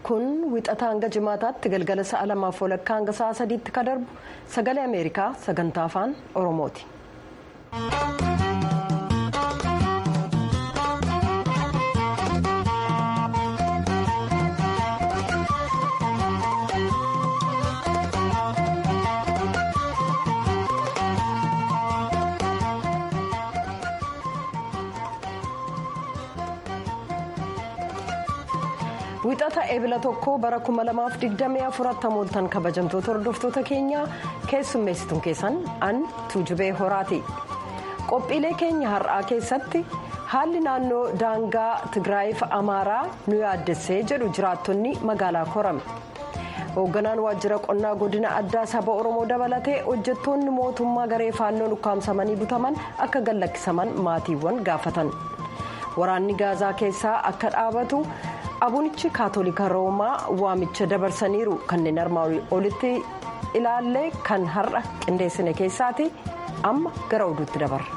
kun wixata hanga jimaataatti galgala sa'a lamaaf walakkaa hanga sa'a sadiitti ka darbu sagalee ameerikaa sagantaa afaan oromooti. wixata eebila tokko bara 2024 mooltan kabajamtoota hordoftoota keenyaa keessummeessituun keessan an tuujubee horaati qophiilee keenya har'aa keessatti haalli naannoo daangaa tigraayiif amaaraa nu yaaddessee jedhu jiraattonni magaalaa korame hoogganaan waajjira qonnaa godina addaa saba oromoo dabalatee hojjettoonni mootummaa garee faannoon ukkaamsamanii butaman akka gallakkisaman maatiiwwan gaafatan waraanni gaazaa keessaa akka dhaabatu. abunichi kaatolika roomaa waamicha dabarsaniiru kanneen armaan olitti ilaallee kan har'a qindeessine keessaati amma gara oduutti dabarra.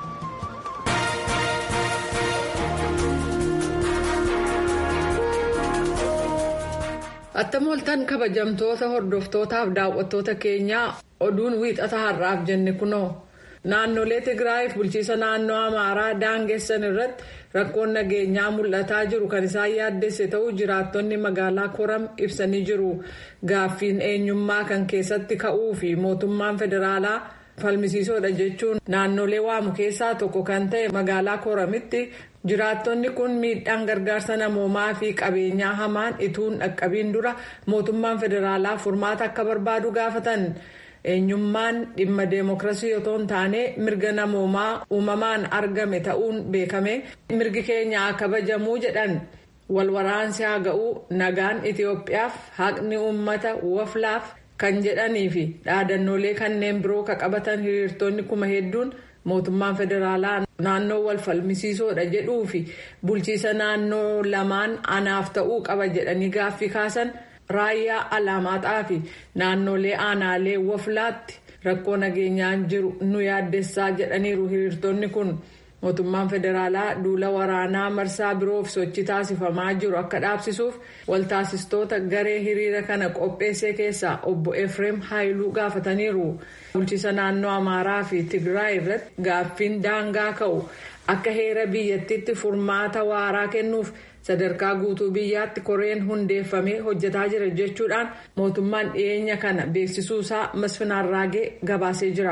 attam oltan kabajamtoota hordoftootaaf daawwattoota keenyaa oduun wiixata har'aaf jenne kunoo. naannolee tigraayiif bulchiisa naannoo amaaraa daangessan irratti rakkoon nageenyaa mul'ataa jiru kan isaan yaaddesse ta'uu jiraattonni magaalaa koram ibsanii jiru gaaffiin eenyummaa kan keessatti ka'uu fi mootummaan federaalaa falmisiisoodha jechuun naannolee waamu keessaa tokko kan ta'e magaalaa koramitti jiraattonni kun miidhaan gargaarsa namoomaa fi qabeenyaa hamaan ituun dhaqqabiin dura mootummaan federaalaa furmaata akka barbaadu gaafatan. eenyummaan dhimma deemokiraasii otoo hin taane mirga namoomaa uumamaan argame ta'uun beekame mirgi keenya kabajamuu jedhan walwaraansi haa ga'uu nagaan itiyoophiyaaf haqni uummata waflaaf kan jedhanii fi dhaadannoolee kanneen biroo ka qabatan hiriirtonni kuma hedduun mootummaan federaalaa naannoo wal falmisiisoodha jedhuu fi bulchiisa naannoo lamaan anaaf ta'uu qaba jedhanii gaaffii kaasan. raayyaa alaamaaxaa fi naannolee aanaalee waflaatti rakkoo nageenyaan jiru nu yaaddessaa jedhaniiru hiriirtonni kun mootummaan federaalaa duula waraanaa marsaa biroof sochii taasifamaa jiru akka dhaabsisuuf waltaasistoota garee hiriira kana qopheessee keessaa obbo efreem haayiluu gaafataniiru bulchiisa naannoo amaaraa fi tigraay irratti gaaffiin daangaa ka'u akka heera biyyattiitti furmaata waaraa kennuuf. sadarkaa guutuu biyyaatti koreen hundeeffamee hojjetaa jira jechuudhaan mootummaan dhiyeenya kana beeksisuusaa masfinaarraagee gabaasee jira.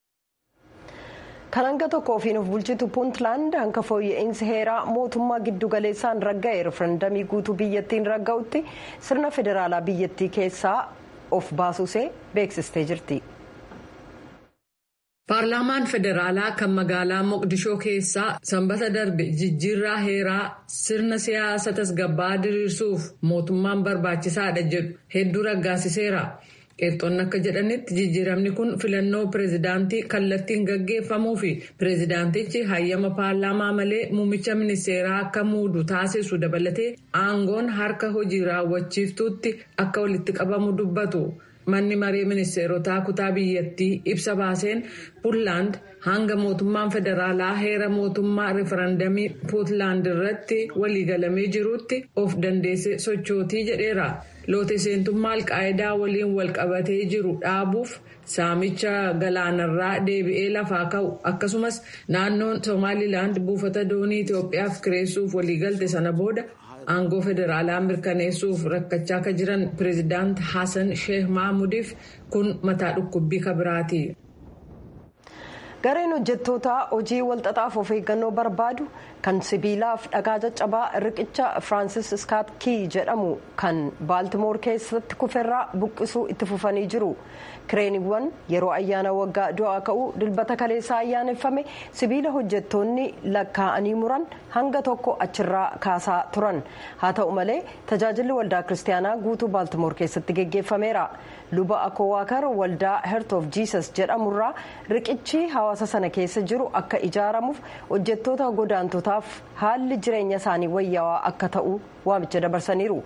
kan hanga tokko ofiin of bulchitu puuntlaand hanga fooyya'insi heeraa mootummaa giddugaleessaan ragga'e referendamii guutuu biyyattiin ragga'utti sirna federaalaa biyyattii keessaa of baasuusee beeksistee jirti. paarlaamaan federaalaa kan magaalaa moqdishoo keessaa sanbata darbe jijjiirraa heeraa sirna siyaasa tasgabba'aa diriirsuuf mootummaan barbaachisaadha jedhu hedduu raggaasiseera qeerxoonni akka jedhanitti jijjiiramni kun filannoo pireezidaantii kallattiin gaggeeffamuu fi pireezidaantichi hayyama paarlaamaa malee muummicha ministeeraa akka muudu taasisu dabalatee aangoon harka hojii raawwachiiftuutti akka walitti qabamu dubbatu. manni maree ministeerotaa kutaa biyyattii ibsa baaseen puutlaand hanga mootummaan federaalaa heera mootummaa referendamii puutlaand irratti waliigalamee jirutti of dandeesse sochootii jedheera loote seentummaa alqaayidaa waliin walqabatee jiru dhaabuuf saamicha galaanarraa deebi'ee lafaa ka'u akkasumas naannoon somaalilaand buufata doonii itiyoophiyaaf kireessuuf waliigalte sana booda. aangoo federaalaa mirkaneessuuf rakkachaa akka jiran pireezidaant Hassan Sheikh Mahmudiif kun mataa dhukkubbii kabiraati. gareen hojjettoota hojii walxaxaaf of eeggannoo barbaadu kan sibiilaaf dhagaa caccabaa riqicha firaansis iskaat kii jedhamu kan baaltimoor keessatti kuferraa buqqisuu itti fufanii jiru kireeniiwwan yeroo ayyaana waggaa du'aa ka'uu dilbata kaleessaa ayyaaneffame sibiila hojjettoonni lakkaa'anii muran hanga tokko achirraa kaasaa turan haa ta'u malee tajaajilli waldaa kiristaanaa guutuu baaltimoor keessatti geggeeffameera luba akoowaakar waldaa heert of jiisas jedhamurraa riqichi hawaasa sana keessa jiru akka ijaaramuuf hojjettoota godaantotaaf haalli jireenya isaanii wayyaawaa akka ta'u waamicha dabarsaniiru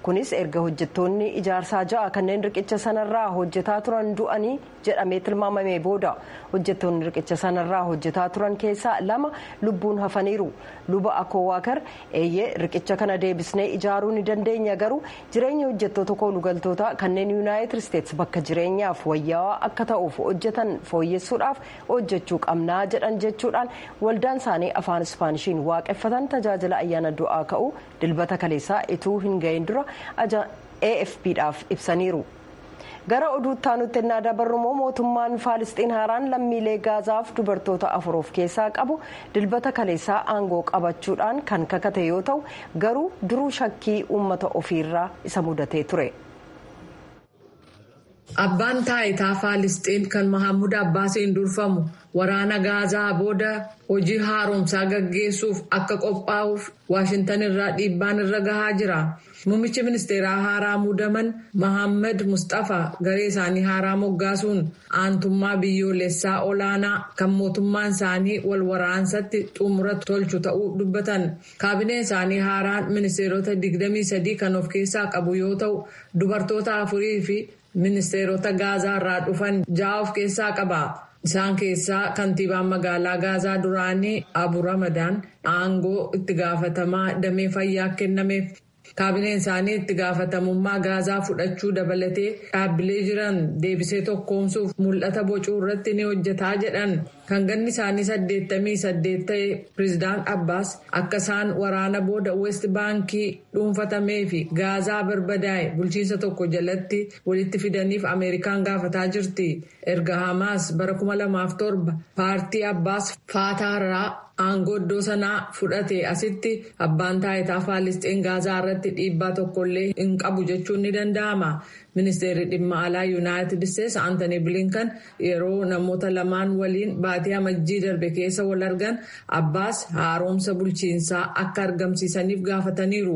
kunis erga hojjettoonni ijaarsaa ja'a kanneen riqicha sanarraa hojjetaa turan du'anii jedhamee tilmaamamee booda hojjettoonni riqicha sanarraa hojjetaa turan keessaa lama lubbuun hafaniiru luba akoowaakar eeyyee riqicha kana deebisnee ijaaruu ni dandeenya garuu jireenya hojjettoota koolugaltoota kanneen yuunaayitid isteetsi bakka jireenyaaf wayyaawaa akka ta'uuf hojjetan fooyyessuudhaaf hojjechuu qabnaa jedhan jechuudhaan waldaan isaanii afaan ispaanishiin waaqeffatan tajaajila ayyaana du'aa ka'uu dilbata kaleessaa ituu hin gahin dura afpdhaaf ibsaniiru. gara oduutti aanutti ennaa dabarrumoo mootummaan faalisxiin haaraan lammiilee gaazaaf dubartoota afur of keessaa qabu dilbata kaleessaa aangoo qabachuudhaan kan kakate yoo ta'u garuu duruu shakkii uummata ofiirraa isa mudatee ture. Abbaan taayitaa Faalisxiin kan Mahammud Abbaasiin durfamu waraana Gaazaa booda hojii haaromsaa gaggeessuuf akka qophaa'uuf Waashintan irraa dhiibbaan irra gahaa jira. Muummichi ministeeraa haaraa muudaman Mahammad Mustafa garee isaanii haaraa moggaasuun aantummaa biyyoolessaa olaanaa kan mootummaan isaanii wal waraansatti xumura tolchu ta'uu dubbatan. Kaabineen isaanii haaraan ministeerota 23 kan of keessaa qabu yoo ta'u dubartoota afurii fi ministeerota gaazaa irraa dhufan ja'a of keessaa qaba. Isaan keessaa kantiibaan magaalaa gaazaa duraanii Abu Ramadaan aangoo itti gaafatamaa damee fayyaa kennameef. Kaabineen isaanii itti gaafatamummaa gaazaa fudhachuu dabalatee dhaabbilee jiran deebisee tokkoomsuuf mul'ata bocuu irratti ni hojjetaa jedhan. Kan ganni isaanii saddeettamii saddeet ta'e pireezidaan Abbaas akka isaan waraana booda West Baankii dhuunfatamee fi gaazaa barbadaa'e bulchiinsa tokko jalatti walitti fidaniif Ameerikaan gaafataa jirti. Erga Hamaas bara 2007 paartii Abbaas Faataarraa aangoo iddoo sanaa fudhate asitti abbaan taayitaa Faalisxiin gaazaa irratti dhiibbaa tokkollee hin qabu jechuun ni danda'ama. Ministeerri dhimma alaa Yuunaayitid Isteetsi Aantanii Bilinkan yeroo namoota lamaan waliin baatii amajjii darbe keessa wal argan Abbaas haaromsa bulchiinsaa akka argamsiisaniif gaafataniiru.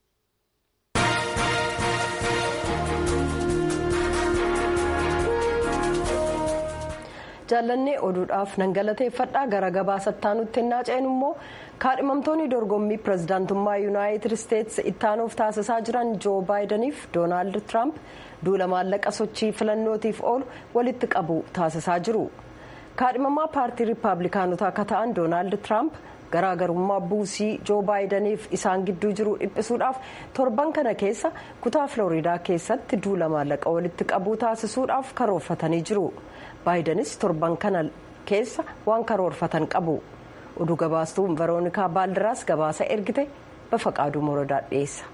jaallannee oduudhaaf nan galateeffadhaa gara gabaasattaa nutti hinnaa ceenu immoo kaadhimamtoonni dorgommii pirezidaantummaa yuunaayitid isteetsi ittaanuuf taasisaa jiran joo baayidaniif doonaald tiraamp duula maallaqa sochii filannootiif oolu walitti qabu taasisaa jiru kaadhimamaa paartii riippaabilikaanotaa akka ta'an doonaald tiraamp garaagarummaa buusii joo baayidaniif isaan gidduu jiru dhiphisuudhaaf torban kana keessa kutaa filooriidaa keessatti duula maallaqa walitti qabuu taasisuudhaaf karoorfatanii jiru. baayidanis torban kana keessa waan karoorfatan qabu oduu gabaastuun veroonikaa baaldiraas gabaasa ergite bafaqaaduu morodaa dhiyeessa.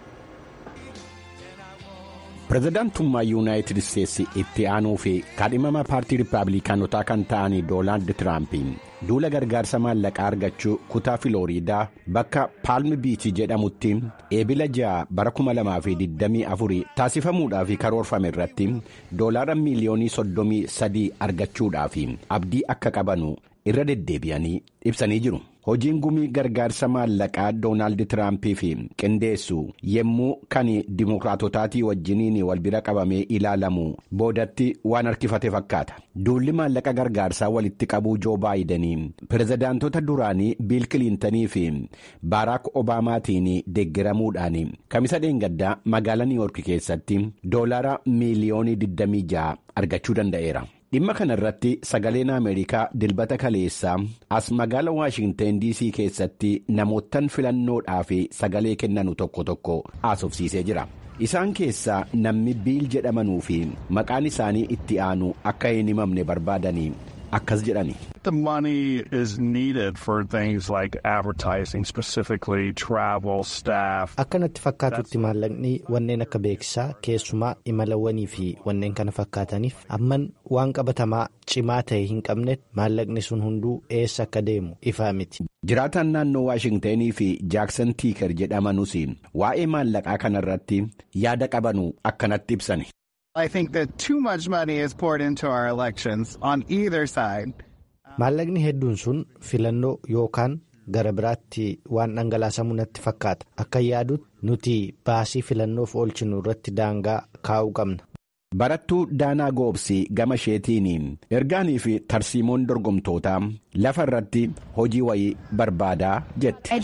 pirezidaantummaa yuunaayitid isteetsi itti aanuu fi kaadhimama paartii riippaabilikaanotaa kan ta'an doonaald tiraamp duula gargaarsa maallaqaa argachuu kutaa filooriidaa bakka paalmi biichi jedhamutti eebila ja'a bara 2024 taasifamuudhaaf karoorfame irratti doolaara miiliyoonii 33 argachuudhaaf abdii akka qabanu irra deddeebi'anii ibsanii jiru. hojiin gumii gargaarsa maallaqaa doonaald tiraampiif qindeessu yommuu kan dimokiraatotaatii wajjiniin wal bira qabamee ilaalamu boodatti waan harkifate fakkaata duulli maallaqa gargaarsaa walitti qabuu joo baayidanii pirezidaantota duraanii biil kiliintanii fi baaraak obaamaatiin deeggaramuudhaan kamisa dheengaddaa magaalaa niiwoork keessatti doolaara miiliyoonii 26 argachuu danda'eera. dhimma kana irratti sagaleen ameerikaa dilbata kaleessaa as magaala waashinteen diisii keessatti namoottan filannoodhaaf sagalee kennanu tokko tokko haasofsiisee jira isaan keessaa namni biil jedhamanuu fi maqaan isaanii itti aanu akka hin himamne barbaadanii akkas jedhani. The money is needed for things like advertising, specifically travel, staff. Akka natti fakkaatutti maallaqni wanneen akka beeksisaa keessumaa imalawwanii fi wanneen kana fakkaataniif amman waan qabatamaa cimaa ta'e hin qabne maallaqni sun hunduu eessa akka deemu ifaa miti. Jiraataan naannoo Waashingtenii fi Jaaksan Tiiker jedhamanus waa'ee maallaqaa kanarratti yaada qabanu akkanatti ibsani. I think that too much money is poured into our elections on either side. Maallaqni hedduun sun filannoo yookaan gara biraatti waan dhangalaasamu natti fakkaata. Akka yaadutti nuti baasii filannoof oolchinu irratti daangaa kaa'uu qabna. barattuu daanaa goobsii gama isheetiin ergaanii fi tarsiimoon dorgomtootaa lafa irratti hojii wayii barbaadaa jette.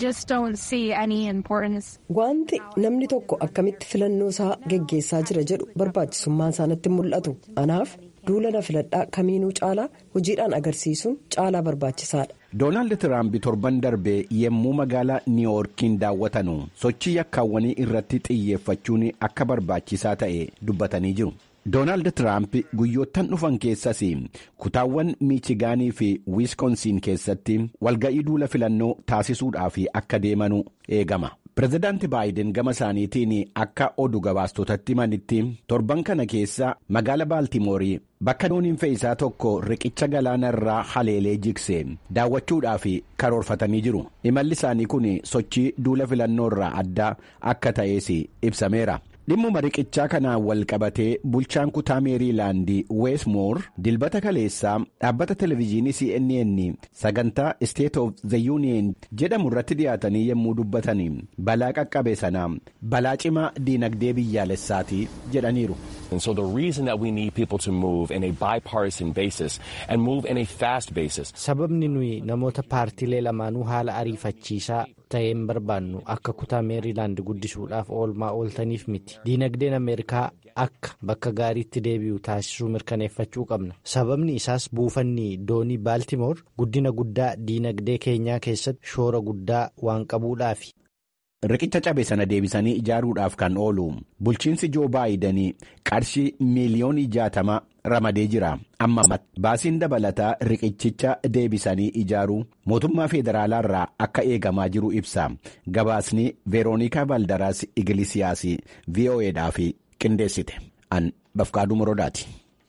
wanti namni tokko akkamitti filannoo isaa geggeessaa jira jedhu barbaachisummaan isaanitti mul'atu anaaf duula na filadhaa kamiinuu caalaa hojiidhaan agarsiisuun caalaa barbaachisaadha. doonaald tiraamp torban darbee yemmuu magaalaa niiwuorkiin daawwatanu sochii yakkaawwanii irratti xiyyeeffachuun akka barbaachisaa ta'e dubbatanii jiru. doonaald tiraamp guyyoottan dhufan keessas kutaawwan miichigaanii fi wiiskoonsiin keessatti walga'ii duula filannoo taasisuudhaaf akka deemanu eegama. pirezidaanti baayiden gama isaaniitiin akka oduu gabaastotatti himanitti torban kana keessa magaala baaltimoorii bakka dooniin fe'isaa tokko riqicha galaana irraa haleelee jigse daawwachuudhaaf karoorfatanii jiru imalli isaanii kun sochii duula filannoo irraa adda akka ta'es ibsameera. dhimmuma riqichaa kanaan wal qabatee bulchaan kutaa meeriilaandii weesmoor dilbata kaleessaa dhaabbata televezyiinii cnn sagantaa state of the union jedhamu irratti dhiyaatanii yommuu dubbatanii balaa qaqqabe sana balaa cimaa diinagdee biyyaalessaati jedhaniiru. And so the reason that we need people to move in a bipartisan basis and move in a fast basis. Sababni nuyi namoota paartiilee lamaanuu haala ariifachiisaa ta'een barbaannu akka kutaa meeriilaand guddisuudhaaf oolmaa ooltaniif miti. Diinagdeen Ameerikaa akka bakka gaariitti deebi'u taasisuu mirkaneeffachuu qabna. Sababni isaas buufanni doonii Baaltimoor guddina guddaa diinagdee keenyaa keessatti shoora guddaa waan qabuudhaafi. Riqicha cabe sana deebisanii ijaaruudhaaf kan oolu bulchiinsi joo baayidanii qarshii miiliyoonii jaatama ramadee jira amma baasiin dabalataa riqichicha deebisanii ijaaruu mootummaa federaalaa irraa akka eegamaa jiru ibsa gabaasni veeroonikaa valdaraas igilisiyaas vo'eedhaaf qindeessite an bafqaaduu morodaati.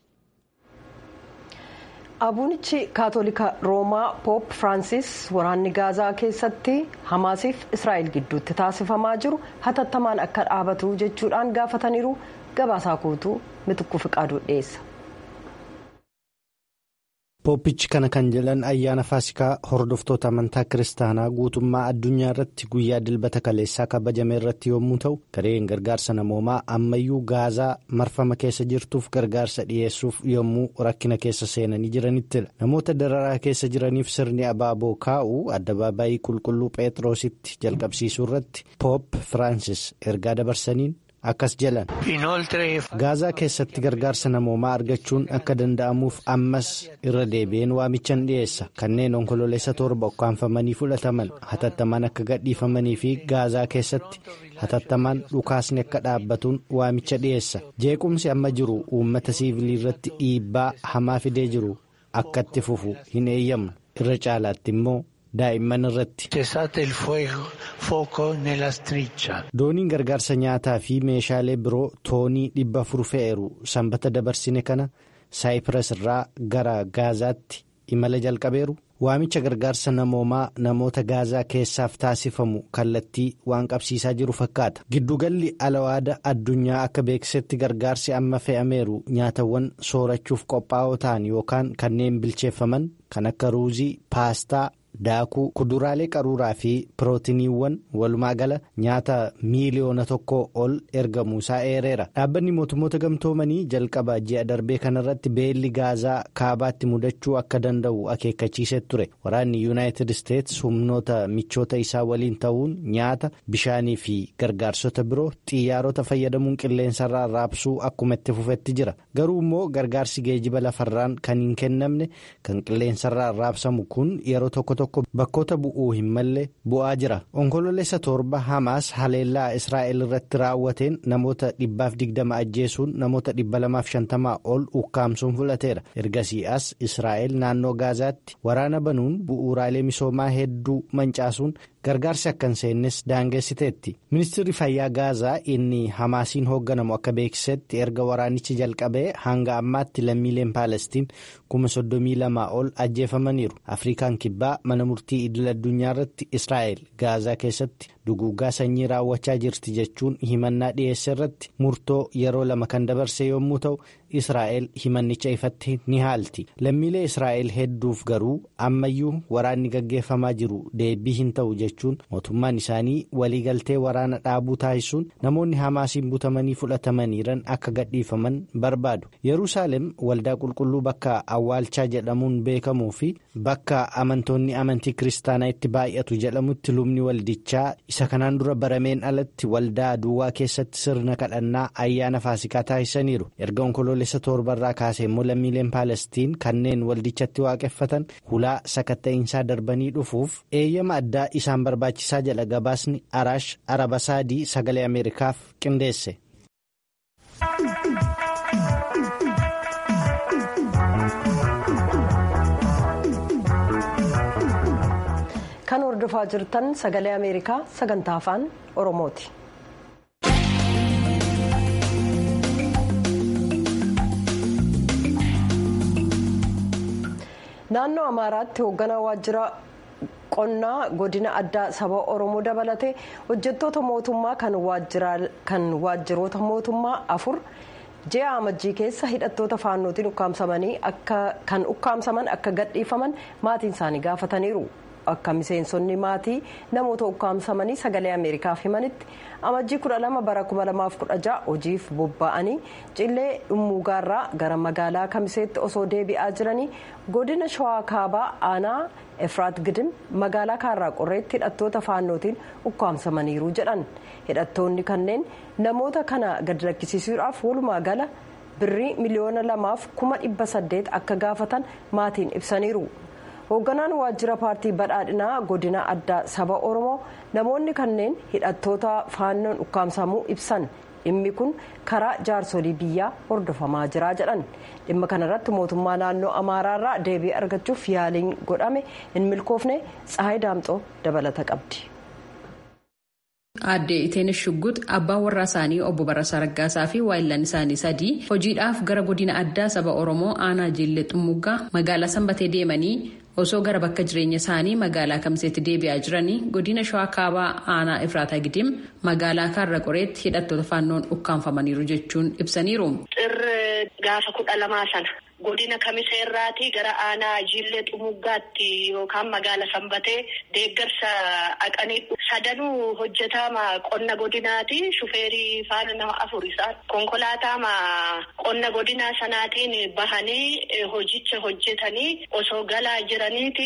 abuunichi kaatolika roomaa poop firaansis waraanni gaazaa keessatti hamaasiif israa'el gidduutti taasifamaa jiru hatattamaan akka dhaabatu jechuudhaan gaafataniiru gabaasaa guutuu mitukku fiqaaduu dhiyeessa. Pooppichi kana kan jedhan ayyaana faasikaa hordoftoota amantaa kiristaanaa guutummaa addunyaa irratti guyyaa dilbata kaleessaa kabajame irratti yommuu ta'u gareen gargaarsa namoomaa ammayyuu gaazaa marfama keessa jirtuuf gargaarsa dhiyeessuuf yommuu rakkina keessa seenanii jiranittidha namoota dararaa keessa jiraniif sirni abaaboo kaa'uu addabaabaayii qulqulluu pheexroositti jalqabsiisuu irratti poop firaansis ergaa dabarsaniin. akkas jedhan gaazaa keessatti gargaarsa namoomaa argachuun akka danda'amuuf ammas irra deebi'een waamichan dhiyeessa kanneen onkololeessa torba ukkaanfamanii fudhataman hatattamaan akka gadhiifamanii fi gaazaa keessatti hatattamaan dhukaasni akka dhaabbatuun waamicha dhiyeessa jeequmsi amma jiru uummata siivilii irratti dhiibbaa hamaa fidee jiru akka itti fufu hin eeyyamnu irra caalaatti immoo. daa'imman irratti. dooniin gargaarsa nyaataa fi meeshaalee biroo toonii dhibba afur fe'eeru sanbata dabarsine kana saayipiras irraa gara gaazaatti imala jalqabeeru waamicha gargaarsa namoomaa namoota gaazaa keessaaf taasifamu kallattii waan qabsiisaa jiru fakkaata giddugalli alawaada addunyaa akka beeksisetti gargaarsi amma fe'ameeru nyaatawwan soorachuuf qophaa'oo ta'an yookaan kanneen bilcheeffaman kan akka ruuzii paastaa. daakuu kuduraalee qaruuraa fi pirootiniiwwan walumaa gala nyaata miiliyoona tokko ol ergamuusaa eereera dhaabbanni mootummoota gamtoomanii jalqaba ji'a darbee kanarratti beelli gaazaa kaabaatti mudachuu akka danda'u akeekkachiisee ture waraanni yuunaayitid isteets humnoota michoota isaa waliin ta'uun nyaata bishaanii fi gargaarsota biroo xiyyaarota fayyadamuun qilleensarraa raabsuu akkuma itti fufetti jira garuu immoo gargaarsi geejiba lafarraan kan hin kennamne kan qilleensarraa raabsamu kun yeroo tokko tokko bakkoota bu'uu hin malle bu'aa jira onkololeessa torba hamaas haleellaa israa'el irratti raawwateen namoota dhibbaaf digdama ajjeesuun namoota dhibba lamaaf shantamaa ol ukkaamsuun fudhateera ergasii as israa'el naannoo gaazaatti waraana banuun bu'uuraalee misoomaa hedduu mancaasuun gargaarsi akka hin seennes daangessiteetti ministirri fayyaa gaazaa inni hamaasiin hoogganamu akka beeksisetti erga waraanichi jalqabee hanga ammaatti lammiileen paalestiin kuma soddomii lamaa ol ajjeefamaniiru afrikaan kibbaa mana murtii idil addunyaa irratti israa'el gaazaa keessatti duguuggaa sanyii raawwachaa jirti jechuun himannaa dhiyeesse irratti murtoo yeroo lama kan dabarse yommuu ta'u israa'el himannicha ifatti ni haalti lammiilee israa'el hedduuf garuu ammayyuu waraanni gaggeeffamaa jiru deebii hin ta'u jechuun mootummaan isaanii waliigaltee waraana dhaabuu taasisuun namoonni hamaasiin butamanii fudhatamaniiran akka gadhiifaman barbaadu yerusaalem waldaa qulqulluu bakka awwaalchaa jedhamuun beekamuu fi bakka amantoonni amantii kiristaanaa itti baay'atu jedhamutti lubni waldichaa isa kanaan dura barameen alatti waldaa duwwaa keessatti sirna kadhannaa ayyaana faasikaa taasisaniiru erga onkoloolessa torbarraa kaasee immoo lammiileen paalestiin kanneen waldichatti waaqeffatan hulaa sakatta'iinsaa darbanii dhufuuf eeyyama addaa isaan barbaachisaa jedha gabaasni araash arabasaadii sagalee ameerikaaf qindeesse. kan hordofaa jirtan sagalee ameerikaa sagantaa afaan oromooti. naannoo amaaraatti hoogganaa waajjira qonnaa godina addaa saba oromoo dabalatee hojjettoota mootummaa kan waajjiroota mootummaa afur ji'a amajjii keessa hidhattoota faannootiin ukkaamsamanii kan ukkaamsaman akka gadhiifaman maatiin isaanii gaafataniiru. akka miseensonni maatii namoota ukkaamsamanii sagalee ameerikaaf himanitti amajjii 12 bara 2016 hojiif bobba'anii cillee dhummuugaarraa gara magaalaa kamiseetti osoo deebi'aa jiranii godina shawaa kaabaa aanaa efraat gidim magaalaa kaarraa qorreetti hidhattoota faannootiin ukkaamsamaniiru jedhan hidhattoonni kanneen namoota kana gad lakkisiisuudhaaf walumaa gala birrii miliyoona lamaaf kuma dhibba saddeet akka gaafatan maatiin ibsaniiru. hoogganaan waajjira paartii badhaadhinaa godina addaa saba oromoo namoonni kanneen hidhattoota faannoon ukkaamsamuu ibsan dhimmi kun karaa jaarsolii biyyaa hordofamaa jira jedhan dhimma kanarratti mootummaa naannoo amaaraarraa deebii argachuuf yaaliin godhame hin milkoofne tsahayi daamxoo dabalata qabdi. Aadde Iteenis Shuggut abbaan warraa isaanii obbo Barasaa Raggaasaa fi waayillan isaanii sadii hojiidhaaf gara godina addaa saba Oromoo aanaa Jillee Xummuggaa magaalaa Sanbatee deemanii osoo gara bakka jireenya isaanii magaalaa Kamiseetti deebi'aa jiranii godina Shawaa Kaabaa aanaa Efraataa Gidim magaalaa Kaarra Qoreetti hidhattoota faannoon ukkaanfamaniiru jechuun ibsaniiru. Xirri gaafa kudha lamaa sana. godina kamiseerraatii gara aanaa jillee xumuggaatti yookaan magaala sanbatee deeggarsa dhaqanii sadanuu hojjetaama qonna godinaati shufeerii faana nama afur isaan konkolaataama qonna godinaa sanaatiin bahanii hojicha hojjetanii osoo galaa jiraniiti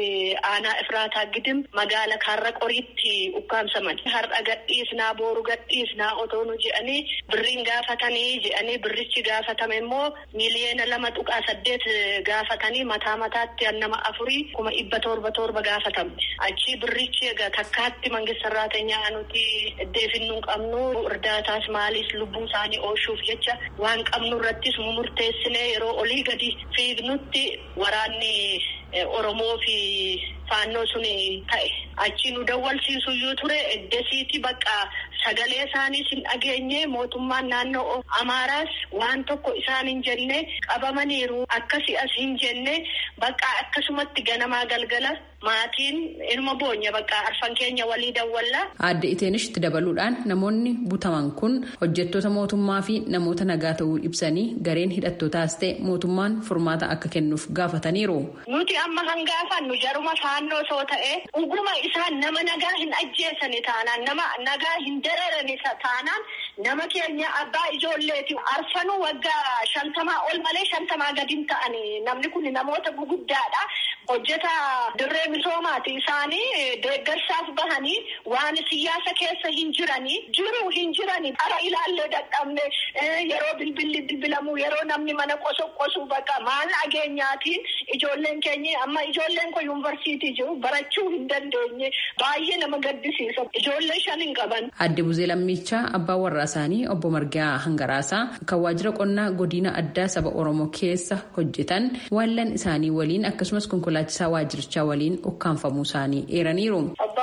aanaa ifraataa gidim magaala kaarra qoriitti ukkaamsaman har'a gadhiisnaa booru gadhiisnaa otoonu jedhanii birriin gaafatanii jedhanii birrichi gaafatame immoo miiliyeena lama tuqaa saddeet gaafatanii mataa mataatti nama afurii kuma dhibba torba torba gaafatamne achi birrichi egaa takkaatti mangisarraateenyaa nuti deefinnu qabnu irdaataas maaliis lubbuu isaanii oolchuuf jecha waan qabnu irrattis murteessinee yeroo olii gadi fiignutti waraanni oromoo fi faannoo sun ta'e achi nu dawwalsiisu iyyuu ture eddesiiti bakka sagalee isaaniis hin dhageenye mootummaan naannoo amaaraas waan tokko isaan hin jenne qabamaniiru akkasi as hin jenne bakka akkasumatti ganamaa galgala maatiin ilma boonya bakka arfan keenya walii dawwalla. Aadde Iteenishitti dabaluudhaan namoonni butaman kun hojjettoota mootummaa fi namoota nagaa ta'uu ibsanii gareen hidhattootaas ta'e mootummaan furmaata akka kennuuf gaafataniiru. Nuti amma kan gaafannu jaruma faannoo soo ta'e dhuguma isaan nama nagaa hin ajjeesani taanaan nama nagaa hin dararani taanaan nama keenya abbaa ijoolleeti arfanuu waggaa shantamaa ol malee shantamaa gadi hin ta'ani namni kun namoota guguddaadha. hojjeta dirree misoomaati isaanii deeggarsaaf bahanii waan siyaasa keessa hin jiranii jiru hin jiranii ara ilaallee dadhabne yeroo bilbilli bilbilamu yeroo namni mana qosu qosu bakka maal dhageenyaatiin ijoolleen keenya amma ijoolleen kun yuunivarsiitii jiru barachuu hin dandeenye baay'ee nama gaddisiisa ijoollee shan hin qaban. Adde Buzee Lammichaa abbaa warraa isaanii obbo Margaa Hangaraasaa kan waajjira qonnaa godina addaa saba Oromoo keessa hojjetan waallan isaanii waliin akkasumas konkolaachisaa waajjirichaa waliin ukkaanfamuu isaanii eeraniiru. Abbaa warraa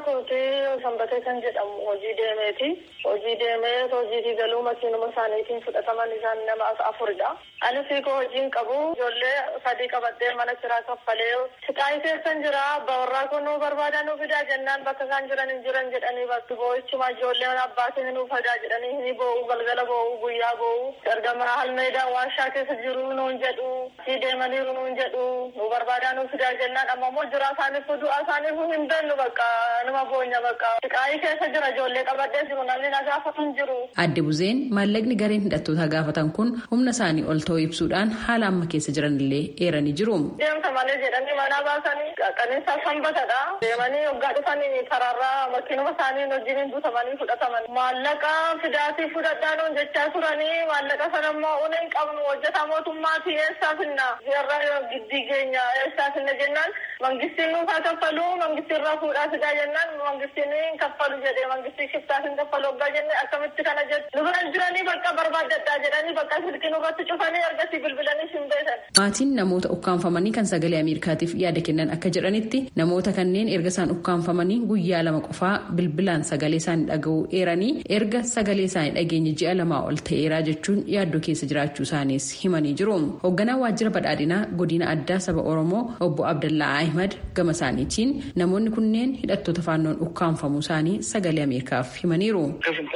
kooti sanbatee kan jedhamu hojii deemeeti. Hojii deemee hojiitii galuu makiinuma isaaniitiin fudhataman isaan nama afuridha. Anis hiikoo hojiin qabu ijoollee sadii qabadhee mana kiraa kaffalee siqaayii keessan jira abbaa warraa kun nuu barbaadan nuu fidaa jennaan bakka isaan jiran hin jiran jedhanii bakki boo'ichuma ijoolleen abbaatiin nuu fidaa jedhanii ni boo'u galgala boo'u guyyaa boo'u ergama halmeedaan warshaa keessa jiru nuun jedhu sii deemaniiru nuun jedhu nuu barbaadan nuu fidaa jennaan amma immoo jira isaaniif du'a isaaniif hin beellu bakka nama boonya bakka siqaayii keessa jira ijoollee qabadhee jiru namni na gaafatu hin jiru. Adde Buzeen maallaqni gareen hidhattoota gaafatan kun humna isaanii ol ta'uu ibsuudhaan haala amma keessa jiran illee eeranii jiru. Deemsa malee jedhanii mana baasanii qaqqaniinsa sanbatadha. Deemanii waggaa dhufanii karaarraa makiinuma isaanii wajjin guutamanii fudhataman. Maallaqa fidaatii fudhadhaa nuun jechaa turanii maallaqa sana immoo una hin qabnu hojjetaa mootummaati eessaa finna. Jarra giddii keenya eessaa finna jennaan mangistiin nuuf haa kaffalu mangistii irraa fuudhaa fidaa jennaan mangistiin hin kaffalu jedhee mangistii shiftaas hin kaffalu waggaa jennee akkamitti kana jedhu. Nu biran jiranii bakka barbaadadhaa jedhanii bakka silkii nurratti cufanii ergasii bilbilanii hin beekan. Maatiin namoota ukkaanfamanii kan sagalee Ameerikaatiif yaada kennan akka jedhanitti namoota kanneen erga isaan ukkaanfamanii guyyaa lama qofaa bilbilaan sagalee isaanii dhaga'uu eeranii erga sagalee isaanii dhageenye ji'a lamaa ol ta'eeraa jechuun yaaddoo keessa jiraachuu isaaniis himanii jiru. Hoogganaa waajjira badhaadhinaa godina addaa saba Oromoo obbo Abdallaa Ahmad gama isaaniitiin namoonni kunneen hidhattoota faannoon ukkaanfamuu isaanii sagalee Ameerikaaf himaniiru.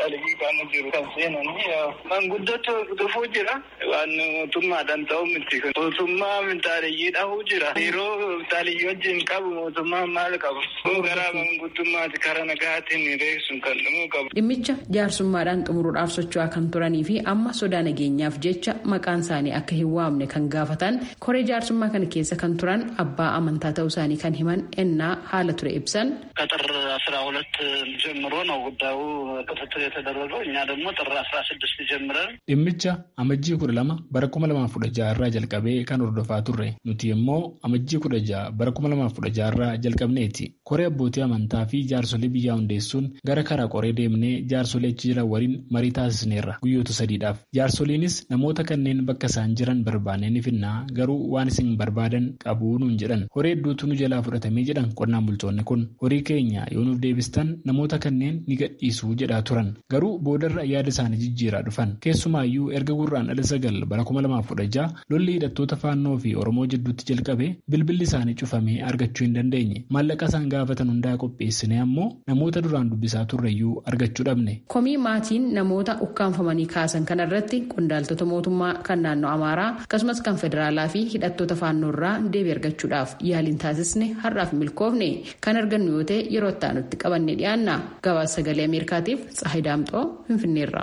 Manguddootu dhufuu jira. Waan mootummaadhaan ta'u miti. Mootummaa mintaaliyyii dhahuu jira. Yeroo mintaaliyyii wajjin qabu mootummaan maal qabu? Garaa manguddummaati karaa nagaatiin reessuun kan dhumuu qabu. Dhimmicha jaarsummaadhaan xumuruudhaaf socho'aa kan turanii fi amma sodaa nageenyaaf jecha maqaan isaanii akka hin waamne kan gaafatan koree jaarsummaa kana keessa kan turan abbaa amantaa ta'uu isaanii kan himan ennaa haala ture ibsan. ከጥር አስራ ሁለት ጀምሮ ነው ጉዳዩ ክትትል የተደረገው እኛ ደግሞ ጥር አስራ ስድስት ጀምረን dhimmicha amajjii kudha lama bara kuma lamaaf kudha jaha irraa jalqabee kan hordofaa turre nuti immoo amajjii kudha jaha bara kuma lamaaf kudha jaha irraa jalqabneeti koree abbootii amantaa fi jaarsolii biyyaa hundeessuun gara karaa qoree deemnee jaarsolee achi jiran waliin marii taasisneerra guyyoota sadiidhaaf jaarsoliinis namoota kanneen bakka isaan jiran barbaannee ni finnaa garuu waan isin barbaadan qabuu nuun jedhan horii hedduutu nu jalaa fudhatamee jedhan qonnaan bultoonni kun horii keenya yoo nuuf deebistan namoota kanneen ni gadhiisuu jedhaa turan garuu boodarra yaada isaanii jijjiiraa dhufan keessumaayyuu erga gurraan dhala sagal bara kuma lamaaf kudha jaha lolli hidhattoota faannoo fi oromoo jidduutti jalqabe bilbilli isaanii cufamee argachuu hin dandeenye maallaqa isaan gaafatan hundaa qopheessine ammoo namoota duraan dubbisaa turreyyuu argachuu dhabne. komii maatiin namoota ukkaanfamanii kaasan kanarratti qondaaltota mootummaa kan naannoo amaaraa akkasumas kan federaalaa fi hidhattoota faannoo irraa deebii argachuudhaaf yaaliin taasisne har'aaf milkoofne kan argannu yoo ta'e yeroo itti aanutti qabanne dhiyaanna gabaasa sagalee ameerikaatiif tsaahii daamxoo finfinneerra.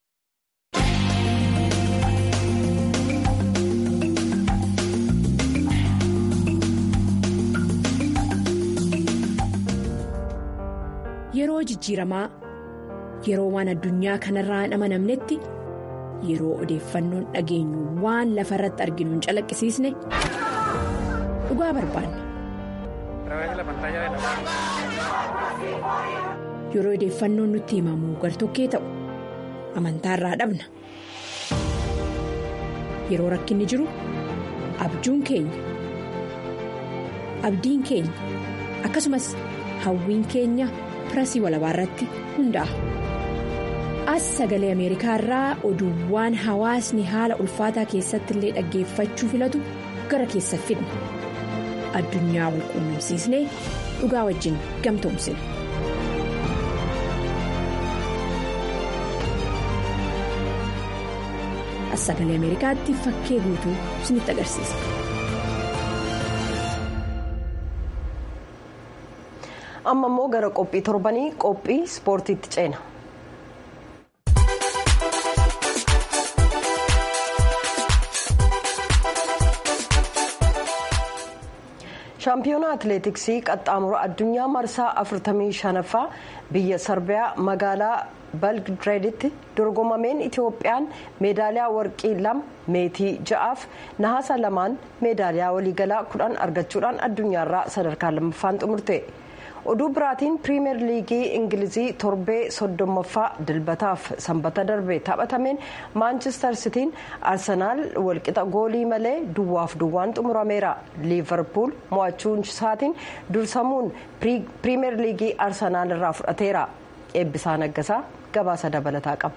Yeroo jijjiiramaa yeroo waan addunyaa kanarraa hin amanamnetti yeroo odeeffannoon dhageenyu waan lafa irratti arginu hin calaqqisiisne dhugaa barbaanna. Yeroo odeeffannoon nutti himamu gartokkee ta'u amantaarraa dhabna. Yeroo rakkinni jiru abjuun keenya abdiin keenya akkasumas hawwiin keenya. pirasii walabaa irratti hundaa'a. As sagalee Ameerikaa irraa oduuwwan hawaasni haala ulfaataa keessatti illee dhaggeeffachuu filatu gara keessa fidna. Addunyaa wal quunnamsiisnee dhugaa wajjin gamtoomsina. As sagalee Ameerikaatti fakkee guutuu isinitti agarsiisa. amma immoo gara qophii torbanii qophii ispoortiitti ceena. shaampiyoonaa atileetiksii qaxxaamura addunyaa marsaa 45ffaa biyya sarbiyaa magaalaa belgireeditti dorgomameen itiyoophiyaan meedaaliyaa warqii lama meetii ja'aaf nahaasa lamaan meedaaliyaa waliigalaa kudhan argachuudhaan addunyaarraa sadarkaa lammaffaan xumurte. oduu biraatiin piriimeer liigii ingilizii torbee soddommaffaa dilbataaf sanbata darbe taphatameen maanchister sitiin arsenaal walqixa goolii malee duwwaaf duwwaan xumurameera liivarpuul mo'achuun isaatiin dursamuun piriimeer liigii arsenaal irraa fudhateera eebbisaa naggasaa gabaasa dabalataa qaba.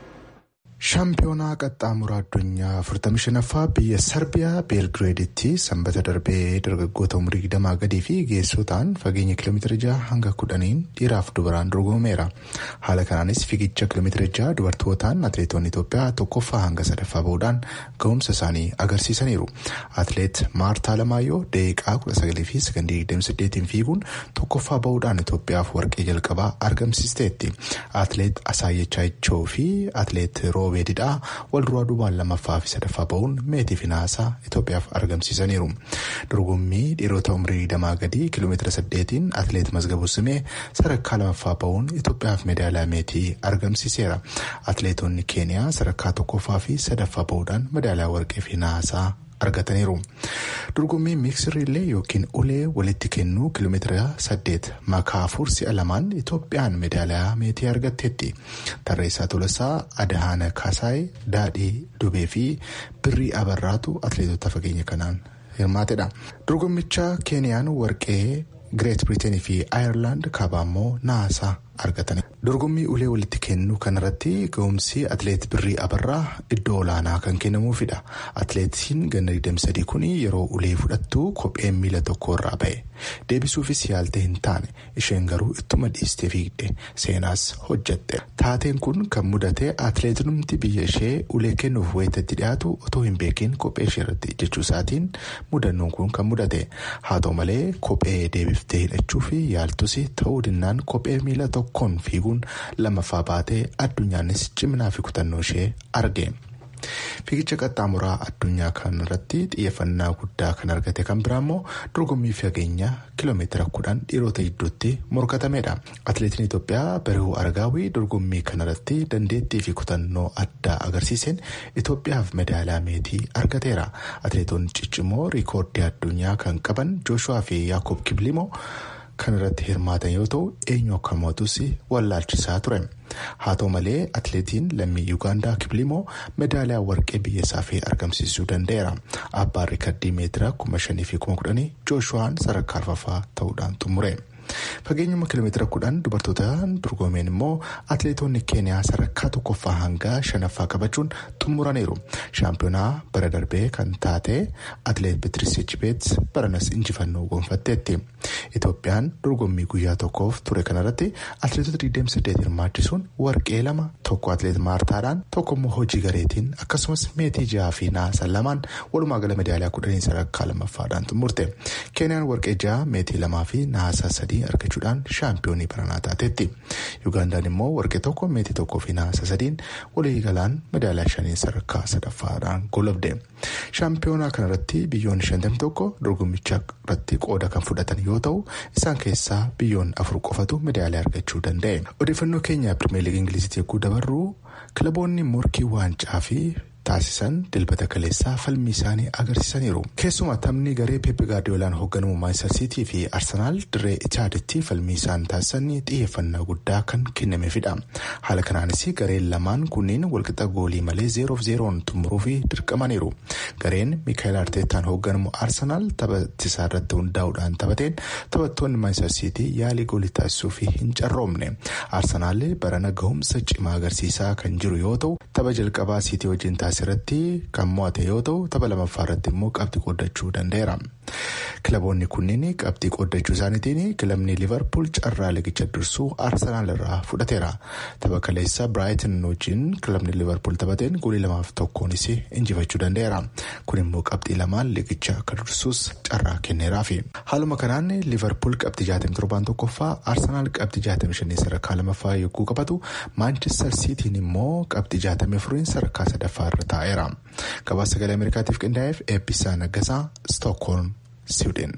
shaampiyoonaa qaxxaamuraa addunyaa 45ffaa biyya sarbiyaa beelgireeditti sanbata darbee dargaggoota umurii 20 gadii fi geessotaan fageenya kiiloomeetira 6 hanga 10 dhiiraaf dubaraan dorgomeera haala kanaanis fiigicha kiiloomeetira 6 dubartootaan atileetonni itoophiyaa tokkoffaa hanga sadaffaa bahuudhaan ga'umsa isaanii agarsiisaniiru atileet maartaa lamaayyoo daqiiqaa 19 fi sekondii 28 fiiguun tokkoffaa bahuudhaan itoophiyaaf warqee jalqabaa argamsiisteetti atileet asaayyechaa ichoo fi atileet roobee didhaa wal duraa duubaan lammaffaa fi sadaffaa bahuun meetii fi naasaa Itoophiyaaf argamsiisaniiru. Dorgommii dhiirota umrii 20 gadii kiiloomeetira 8 atileet Mazgabuu Simee sadarkaa lamaffaa bahuun Itoophiyaaf meedaaliyaa meetii argamsiiseera. Atileetonni Keeniyaa sadarkaa tokkoffaa fi sadaffaa bahuudhaan meedaaliyaa warqee fi naasaa argataniiru. Dorgommii miiksiriillee yookiin ulee walitti kennuu kiiloomeetira 8 makaa afur si'a lamaan Itoophiyaan meedaaliyaa meetii argatteetti. Tarreessaa Tolasaa, Adahaana Kaasaay, Daadhii Dubee fi Birrii Abarraatu atileetota fageenya kanaan hirmaatedha. Dorgommicha Keeniyaan warqee Gireet Biriiteenii fi Aayerlaand kaabaa immoo naasaa argatani. Dorgommii ulee walitti kennuu kanarratti ga'umsi atileet Birrii Abarraa iddoo olaanaa kan kennamuufidha. Atileetiin ganna 23 kun yeroo ulee fudhattu kopheen miila tokko irraa ba'e. Deebisuufis yaaltee hin taane isheen garuu ittuma dhiistee fiigde seenaas hojjette. Taateen kun kan mudate atileetumti biyya ishee ulee kennuuf wayitatti dhiyaatu otoo hin beekin kophee ishee irratti jechuu isaatiin mudannoon kun kan mudate. Haa ta'u malee kophee deebiftee hidhachuu fi yaaltus ta'uu dinnaan kophee miila tokkoon fiiguun lammaffaa baatee addunyaanis ciminaa fi kutannoo ishee arge. Fiigicha qaxxaamuraa addunyaa kanarratti xiyyeeffannaa guddaa kan argate kan biraa immoo dorgommii fageenya kiiloomeetira kudhan dhiirota gidduutti morkatamedha. Atileetiin Itoophiyaa Barihuu Argaawii dorgommii kanarratti dandeettii fi kutannoo addaa agarsiiseen Itoophiyaaf medaaliyaa meetii argateera. Atileetonni ciccimoo riikoordii addunyaa kan qaban Jooshuwaa fi Yaakob Kiblimoo kan irratti hirmaatan yoo ta'u eenyu akka mootus wallaalchisaa ture. haa ta'u malee atileetiin lammii yuugaandaa kiblimoo medaaliyaa warqee biyya isaa fi argamsiisuu danda'eera abbaan riikardii meetira kuma shanii fi kuma kudhanii jooshuwaan sadarkaa arfaffaa ta'uudhaan xumure. fageenyuma kiiloomeetira kudhan dubartootaan dorgomeen immoo atileetonni keeniyaa sadarkaa tokkoffaa hanga shanaffaa qabachuun xumuraniiru shaampiyoonaa bara darbee kan taate atileet beetiriis chibeet baranas injifannoo gonfatteetti itoophiyaan dorgommii guyyaa tokkoof ture kanarratti atileetota 28 hirmaachisuun warqee lama tokko atileet maartaadhaan tokko immoo hojii gareetiin akkasumas meetii jaha fi naasan lamaan walumaa gala medaaliyaa kudhanii sadarkaa lammaffaadhaan xumurte keeniyaan warqee jaha meetii lamaa fi naasaa sadii argachuudhaan shaampiyoonii baranaa taateetti yuugaandaan immoo warqee tokko meetii tokkoo fi naasa sadiin walii galaan medaaliyaa shanii sadarkaa sadaffaadhaan golobde shaampiyoonaa kanarratti biyyoonni shantamii tokko dorgommicha irratti qooda kan fudhatan yoo ta'u isaan keessaa biyyoonni afur qofatu medaaliyaa argachuu danda'e odeeffannoo keenya pirimeer liigii ingiliziitti yogguu dabarru kilaboonni morkii waancaa fi taasisan dilbata kaleessaa falmii isaanii agarsiisaniiru keessumaa taphni garee peepi gaardiyoolaan hoogganamu maanchister siitii fi arsenaal dirree ichaaditti falmii isaan taasisan xiyyeeffannaa guddaa kan kennameefidha haala kanaanis gareen lamaan kunniin walqixa goolii malee zeeroof zeeroon xumuruuf dirqamaniiru gareen miikaayil arteetaan hoogganamu arsenaal taphatisaa irratti hundaa'uudhaan taphateen taphattoonni maanchister siitii yaalii goolii taasisuuf hin carroomne arsenaal barana gahumsa cimaa agarsiisaa kan jiru yoo ta'u tapha jalqabaa siitii wajjin irratti kan mo'ate yoo ta'u tapha lammaffaa irratti immoo qabxii qooddachuu danda'eera. kilaboonni kunniin qabxii qooddachuu isaaniitiin kilabni liverpool carraa ligicha dursuu arsenaal irraa fudhateera tapha kaleessa biraayitin wajjin kilabni liverpool taphateen goolii lamaaf tokkoonis injifachuu danda'eera kun immoo qabxii lamaan ligicha akka dursuus carraa kenneeraaf haaluma kanaan liverpool qabxii 67 tokkoffaa arsenaal qabxii 65 sadarkaa lamaffaa yogguu qabatu maanchister siitiin immoo qabxii 64 sadarkaa sadaffaa irra taa'eera gabaasa sagalee ameerikaatiif qindaa'eef eebbisaa naggasaa stookholm siwidin.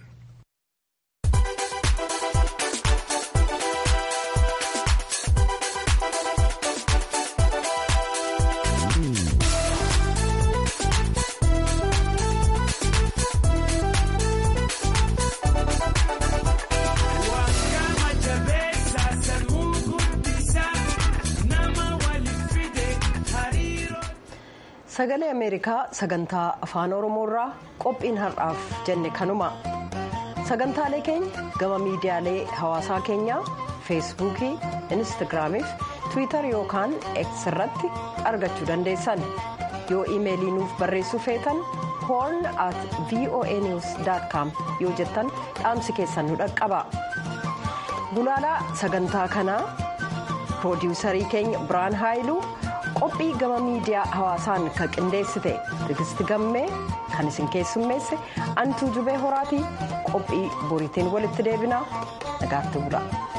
sagalee ameerikaa sagantaa afaan oromoorraa qophiin har'aaf jenne kanuma sagantaalee keenya gama miidiyaalee hawaasaa keenyaa feesbuukii instagiraamii fi tiwiitar yookaan x irratti argachuu dandeessan yoo iimeelii nuuf barreessuu feetan hoorn at voa news com yoo jettan dhaamsi keessan nu dhaqqaba gulaalaa sagantaa kanaa piroodiwusarii keenya biraan haayiluu qophii gama miidiyaa hawaasaan kan qindeessite tigisti gammee kan isin keessummeesse antuu jubee horaatii qophii boriitiin walitti deebinaa nagaatti bula.